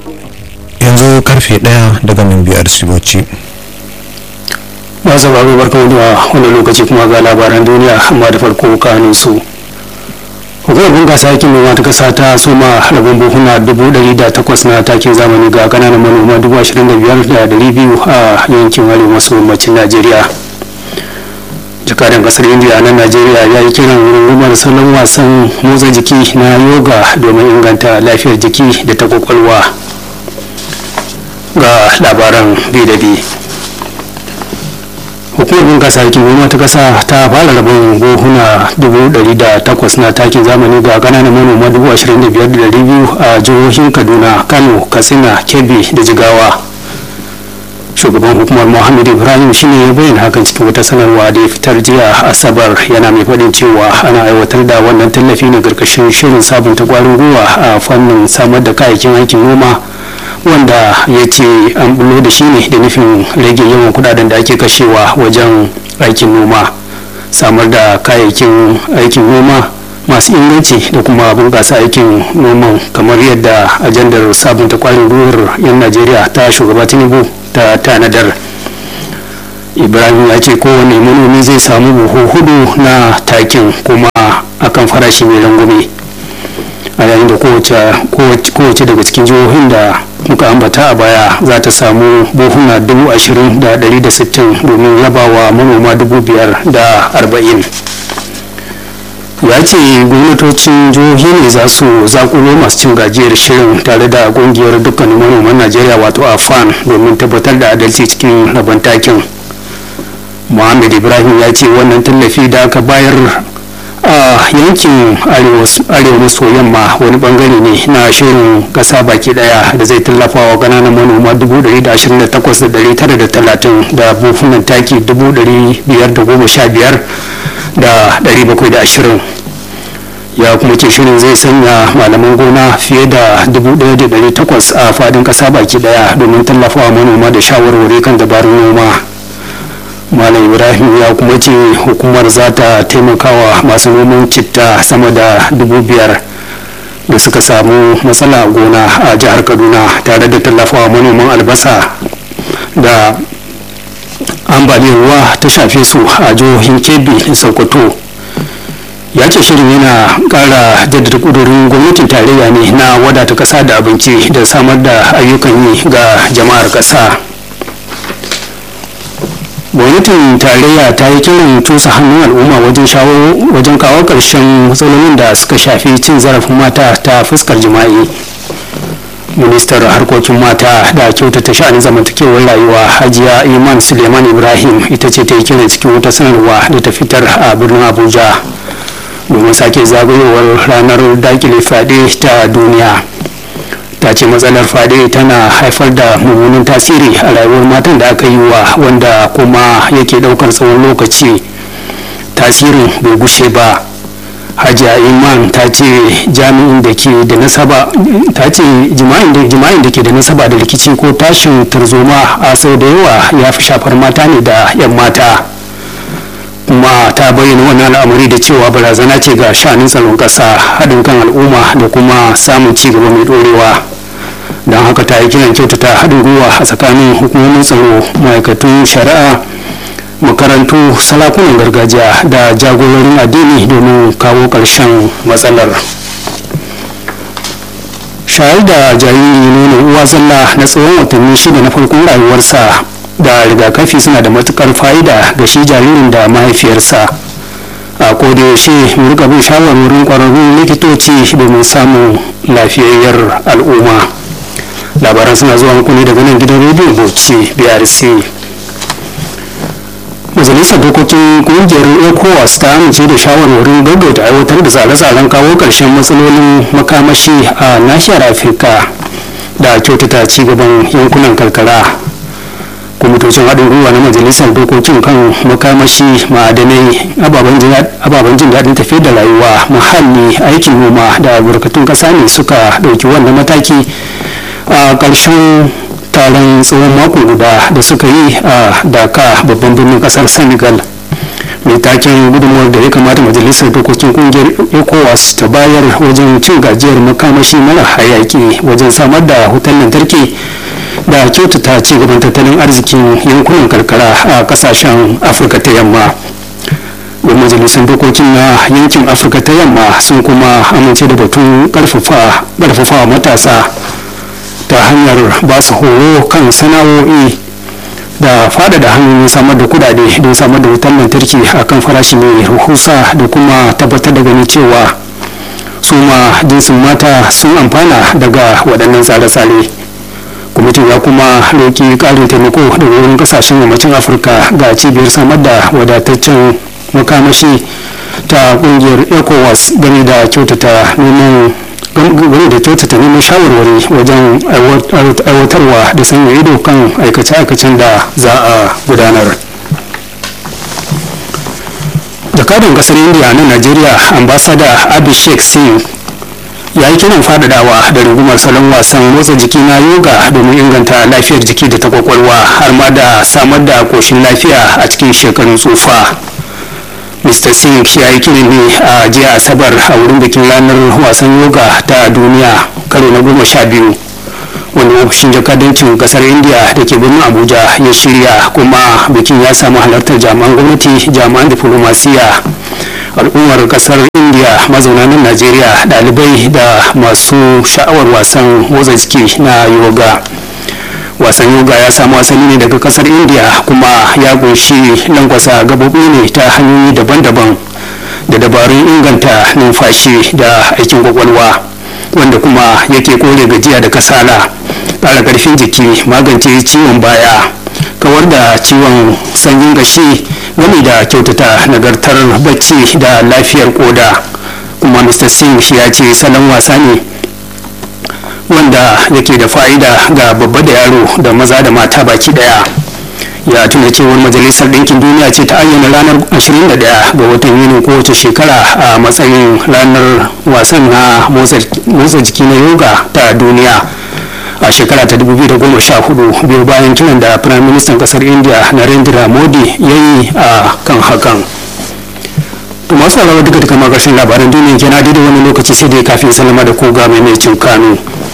yanzu karfe daya daga min biyar siboci ba sauraro barkan da wani lokaci kuma ga labaran duniya amma da farko kanun su hukumar bunkasa aikin noma ta kasa ta soma rabin buhuna dubu ɗari da takwas na takin zamani ga kananan manoma dubu ashirin da biyar da ɗari biyu a yankin arewa maso yammacin najeriya jakadan kasar india na najeriya ya yi kiran rungumar salon wasan motsa jiki na yoga domin inganta lafiyar jiki da ta kwakwalwa ga labaran bi da bi hukumar bunkasa aikin noma ta kasa ta fara rabon buhuna dubu ɗari da takwas na takin zamani ga kananan manoma dubu ashirin da biyar da ɗari biyu a jihohin kaduna kano katsina kebbi da jigawa shugaban hukumar muhammad ibrahim shine ya bayyana hakan cikin wata sanarwa da ya fitar jiya asabar yana mai faɗin cewa ana aiwatar da wannan tallafi ne karkashin shirin sabunta kwarin gwiwa a fannin samar da kayayyakin aikin noma wanda ya ce an bulo da shi ne da nufin rage yawan kudaden da ake kashewa wajen aikin noma samar da kayayyakin aikin noma masu inganci da kuma bunƙasa aikin noman kamar yadda ajandar sabunta kwarin gwiwar 'yan najeriya ta shugaba tinubu ta tanadar ibrahim ya ce kowane manomi zai samu buhu hudu na takin kuma akan farashi mai rangume a yayin da kowace daga cikin jihohin da muka ambata a baya za ta samu buhuna dubu ashirin da dari da sittin domin rabawa manoma dubu biyar da arba'in ya ce gwamnatocin jihohi ne za su zakulo masu cin gajiyar shirin tare da kungiyar dukkanin manoman najeriya wato afan domin tabbatar da adalci cikin rabon takin muhammad ibrahim ya ce wannan tallafi da aka bayar a yankin arewa maso yamma wani bangare ne na shirin kasa baki daya da zai tallafa wa kananan manoma 128,930 da bufunan taki 515 da 720 ya kuma ce shirin zai sanya malaman gona fiye da 1,800 a fadin kasa baki daya domin tallafawa manoma da shawarwari kan dabarun noma malam ibrahim ya kuma ce hukumar za ta taimakawa masu noman citta sama da dubu biyar da suka samu matsala a gona a jihar kaduna tare da tallafawa manoman albasa da ambaliyar ruwa ta shafe su a jihohin kebbi da sokoto ya ce shirin yana kara jaddada kudurin gwamnatin tarayya ne na wadata kasa da abinci da samar da ayyukan yi ga jama'ar kasa gwamnatin tarayya ta yi kiran tusa hannun al'umma wajen shawo wajen kawo ƙarshen matsalolin da suka shafi cin zarafin mata ta fuskar jima'i ministar harkokin mata da kyautata sha'anin zamantakewar rayuwa hajiya iman suleiman ibrahim ita ce ta yi kiran cikin wata sanarwa da ta fitar a birnin abuja domin sake zagayowar ranar dakile fyaɗe ta duniya ta ce matsalar fade tana haifar da mummunan tasiri a rayuwar matan da aka yi wa wanda kuma yake daukar tsawon lokaci tasirin bai gushe ba hajiya iman ta ce jami'in da ke da nasaba ta ce jima'in da ke da nasaba da rikici ko tashin tarzoma a sau da yawa ya fi shafar mata ne da 'yan mata kuma ta bayyana wannan al'amari da cewa barazana ce ga sha'anin tsaron ƙasa haɗin kan al'umma da kuma samun ci gaba mai ɗorewa don haka ta yi kiran kyautata haɗin gwiwa a tsakanin hukumomin tsaro ma'aikatun shari'a makarantu salakunan gargajiya da jagororin addini domin kawo ƙarshen matsalar shayar da jariri nono uwa zalla na tsawon watanni shida na farkon rayuwarsa da rigakafi suna da matukar fa'ida ga shi jaririn da mahaifiyarsa a kodayaushe mu rika bin shawarwarin kwararrun likitoci domin samun lafiyayyar al'umma labaran suna zuwa muku ne daga nan gidan rediyo bauchi brc majalisar dokokin kungiyar ecowas ta amince da shawarwarin gaggauta aiwatar da tsare-tsaren kawo ƙarshen matsalolin makamashi a nashiyar afirka da kyautata cigaban yankunan karkara kwamitocin haɗin gwiwa na majalisar dokokin kan makamashi ma'adanai ababen jin daɗin tafiya da rayuwa muhalli aikin noma da albarkatun ƙasa ne suka ɗauki wannan mataki a ƙarshen taron tsawon mako guda da suka yi a daka babban birnin ƙasar senegal mai taken gudunmuwar da ya kamata majalisar dokokin kungiyar ecowas ta bayar wajen cin gajiyar makamashi mara hayaki wajen samar da wutar lantarki da kyautata ci gaban tattalin arzikin yankunan karkara a kasashen afirka ta yamma don majalisar dokokin na yankin afirka ta yamma sun kuma amince da batun karfafa matasa ta hanyar ba su horo kan sana'o'i da faɗaɗa hanyoyin samar da kudade don samar da wutar lantarki a kan farashi mai rahusa da kuma tabbatar da gani cewa su ma jinsin mata sun amfana daga waɗannan tsare-tsare kwamitin ya kuma roƙi ƙarin taimako daga wurin ƙasashen yammacin afirka ga cibiyar samar da wadataccen makamashi ta ƙungiyar ecowas game da kyautata neman game da kyautata neman shawarwari wajen aiwatarwa da sanya ido kan aikace-aikacen da za a gudanar jakadan kasar india na najeriya ambasada abhishek singh ya yi kiran fadadawa da rungumar salon wasan motsa jiki na yoga domin inganta lafiyar jiki da ta kwakwalwa har ma da samar da koshin lafiya a cikin shekarun tsufa mr singh ya yi kiran ne a jiya asabar a wurin bikin ranar wasan yoga ta duniya karo na goma sha biyu wanda ofishin jakadancin kasar india da ke birnin abuja ya shirya kuma bikin ya samu halartar jami'an gwamnati jami'an diplomasiya al'ummar kasar india mazauna nan najeriya dalibai da masu sha'awar wasan motsa jiki na yoga wasan yoga ya samu asali ne daga kasar india kuma ya kunshi lankwasa gabobi ne ta hanyoyi daban-daban da dabarun inganta numfashi da aikin kwakwalwa wanda kuma yake kore gajiya da kasala ƙara ƙarfin jiki magance ciwon baya kawar da ciwon sanyin gashi game da kyautata nagartar bacci da lafiyar koda kuma mr singh ya ce salon wasa ne wanda yake da fa'ida ga babba da yaro da maza da mata baki daya ya tuna cewar majalisar ɗinkin duniya ce ta ayyana ranar 21 ga watan yuni kowace shekara a matsayin ranar wasan na motsa jiki na yoga ta duniya a shekara ta 2014 biyu bayan kiran da firayim ministan kasar india narendra modi ya yi a kan hakan to masu alawa duka duka magashin labaran duniya kenan daidai wani lokaci sai dai kafin salama da koga mai mai cin kano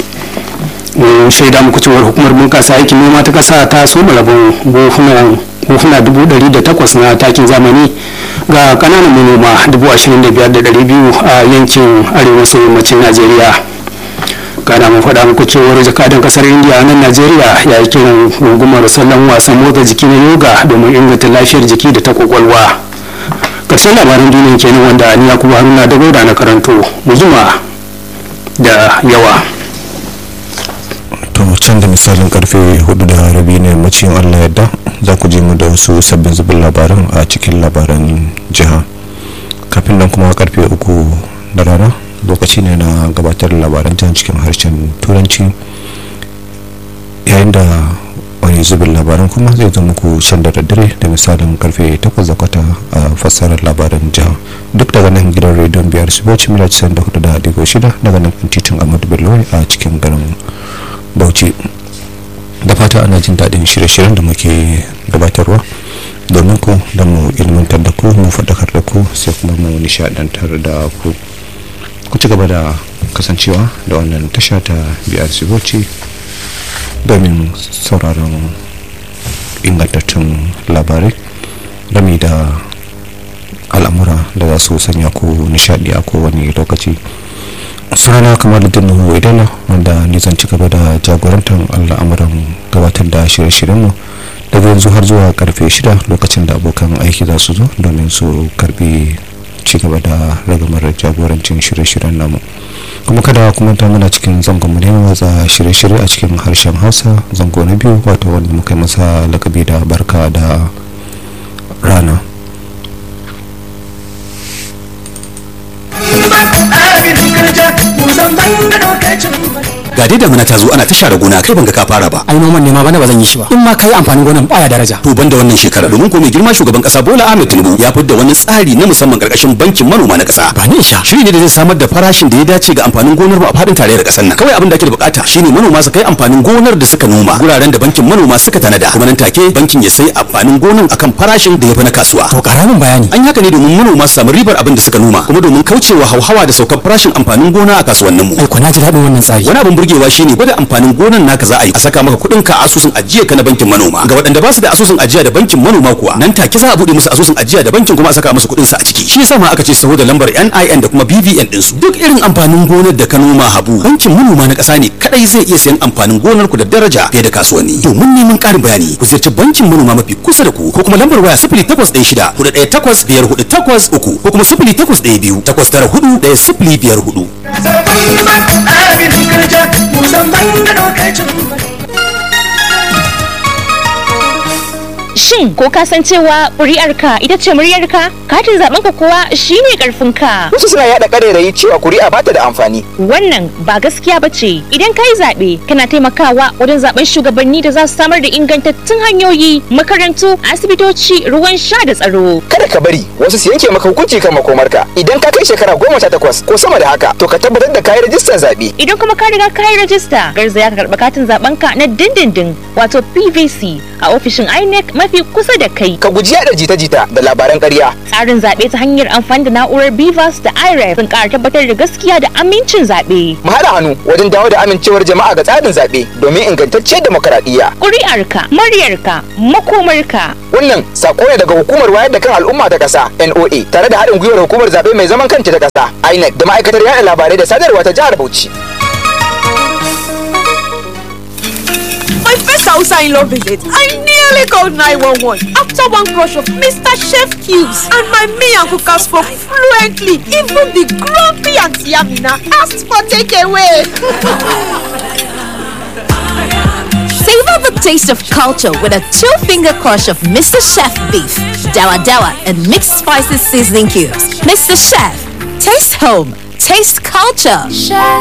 mun shaida muku cewar hukumar bunkasa aikin noma ta kasa ta soma rabon buhuna dubu ɗari da takwas na takin zamani ga kananan manoma dubu ashirin da biyar da ɗari biyu a yankin arewa maso yammacin najeriya kana mun faɗa muku cewar jakadan kasar indiya nan najeriya ya yi kiran gungumar salon wasan motsa jiki na yoga domin inganta lafiyar jiki da ta kwakwalwa ƙarshen labaran duniya kenan wanda ni yakubu haruna da gauda na karanto mu jima da yawa to can da misalin karfe hudu da rabi ne yammacin allah yadda za ku je mu da wasu sabbin zubin labaran a cikin labaran jiha kafin nan kuma karfe uku da rana lokaci ne na gabatar da labaran jan cikin harshen turanci yayin da wani zubin labaran kuma zai zo muku can da daddare da misalin karfe 8 da kwata a fassarar labaran jiha duk daga nan gidan rediyon biyar su bauchi mila 94 da digo shida daga nan titin amadu bello a cikin garin bauchi da fata ana jin daɗin shirye-shiryen da muke gabatarwa domin ku da mu ilmantar da ku mu faɗakar da ku sai kuma mu nishaɗantar da ku ku ci gaba da kasancewa da wannan tasha ta biyar bauchi domin sauraron ingantattun labarai game da al'amura da za su sanya ku nishadi a kowane lokaci sunana kamar da nuhu idana wanda ni zan ci gaba da jagorantar al'amuran gabatar da shirye-shiryenmu daga yanzu har zuwa karfe shida lokacin da abokan aiki za su zo domin su karbi ci gaba da ragamar jagorancin shirye-shiryen namu kuma kada kuma ta muna cikin zangon mu ne watsa shirye-shirye a cikin harshen hausa zango na biyu wato wanda muka yi masa lakabi da barka da rana Musamman da lokacin ga dai damuna ta zo ana ta share gona kai ban ga ka fara ba ai noman ne ma bana ba zan yi shi ba in ma kai amfanin gonan baya daraja to banda wannan shekara domin ko mai girma shugaban kasa Bola Ahmed Tinubu ya fidda wani tsari na musamman karkashin bankin manoma na kasa ba ni sha shiri ne da zai samar da farashin da ya dace ga amfanin gonar mu a fadin tarayyar kasar nan kawai abin da ake da bukata shine manoma su kai amfanin gonar da suka noma guraren da bankin manoma suka tanada kuma nan take bankin ya sai amfanin gonar akan farashin da ya fi na kasuwa to karamin bayani an yi haka ne domin manoma su samu ribar abin da suka noma kuma domin kaucewa hauhawa da saukar farashin amfanin gona a kasuwannin mu ai ko na ji daɗin wannan tsari wani abin burgewa shine gwada amfanin gonan naka za a yi a saka maka kuɗin ka a asusun ajiya ka na bankin manoma ga waɗanda ba su da asusun ajiya da bankin manoma kuwa nan take za a buɗe musu asusun ajiya da bankin kuma a saka musu kuɗin su a ciki shi yasa ma aka ce saho da lambar NIN da kuma BVN din su duk irin amfanin gonar da ka noma habu bankin manoma na ƙasa ne kadai zai iya sayan amfanin gonar ku da daraja fiye da kasuwanni domin neman ƙarin bayani ku ziyarci bankin manoma mafi kusa da ku ko kuma lambar waya 0816 418 5483 ko kuma 0812 894 1054 Shin ko ka san cewa ƙuri'arka ita ce muryarka? Katin zaɓenka kuwa shine ƙarfinka. Wasu suna yaɗa ƙarairayi cewa kuri'a ba ta da amfani. Wannan ba gaskiya ba ce. Idan ka yi zaɓe, kana taimakawa wajen zaɓen shugabanni da za su samar da ingantattun hanyoyi, makarantu, asibitoci, ruwan sha da tsaro. Kada ka bari wasu su yanke maka hukunci kan makomarka. Idan ka kai shekara goma sha takwas ko sama da haka, to ka tabbatar da kayi rajistar zaɓe. Idan kuma ka riga ka yi rajista, garzaya ka karɓi katin zaɓenka na dindindin wato PVC a ofishin INEC mafi kusa da kai. Ka guji yaɗa jita-jita da labaran ƙarya. Tsarin zaɓe ta hanyar amfani da na'urar BVAS da IREF sun ƙara tabbatar da gaskiya da amincin zaɓe. Mu haɗa hannu wajen dawo da amincewar jama'a ga tsarin zaɓe domin ingantacciyar demokaradiyya. Ƙuri'arka, muryarka, makomarka. Wannan sako ne daga hukumar wayar da kan al'umma ta ƙasa NOA tare da haɗin gwiwar hukumar zaɓe mai zaman kanta ta ƙasa INEC da ma'aikatar yaɗa labarai da sadarwa ta jihar Bauchi. My first Hausa in law visit, I nearly called 911 after one crush of Mr. Chef Cubes and my me and cookers spoke fluently. Even the grumpy Auntie Amina asked for takeaway. Savor the taste of culture with a two-finger crush of Mr. Chef beef, dawa dawa, and mixed spices seasoning cubes. Mr. Chef, taste home, taste culture.